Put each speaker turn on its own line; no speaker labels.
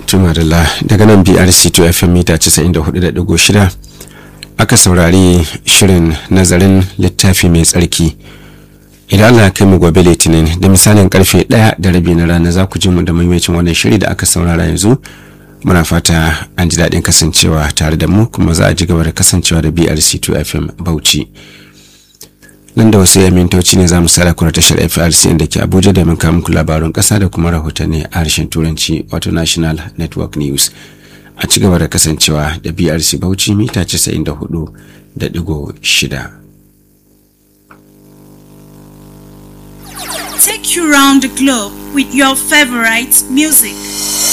tumarila daga nan brc 2 fm mita 94.6 aka saurari shirin nazarin littafi mai tsarki idan allah ya kai mu gobe litinin da misalin karfe 1 da rabi na rana za ku ji mu da maimacin wannan shiri da aka saurara yanzu muna fata an ji daɗin kasancewa tare da mu kuma za a ji gaba da kasancewa da brc 2 fm bauchi nan da wasu yan mintoci ne za mu sada kuna tashar FRC da ke Abuja da kawo muku labarun kasa da kuma rahotanni a harshen Turanci wato National Network News. A ci gaba da kasancewa da BRC Bauchi mita 94.6.
Take you round the globe with your favorite music.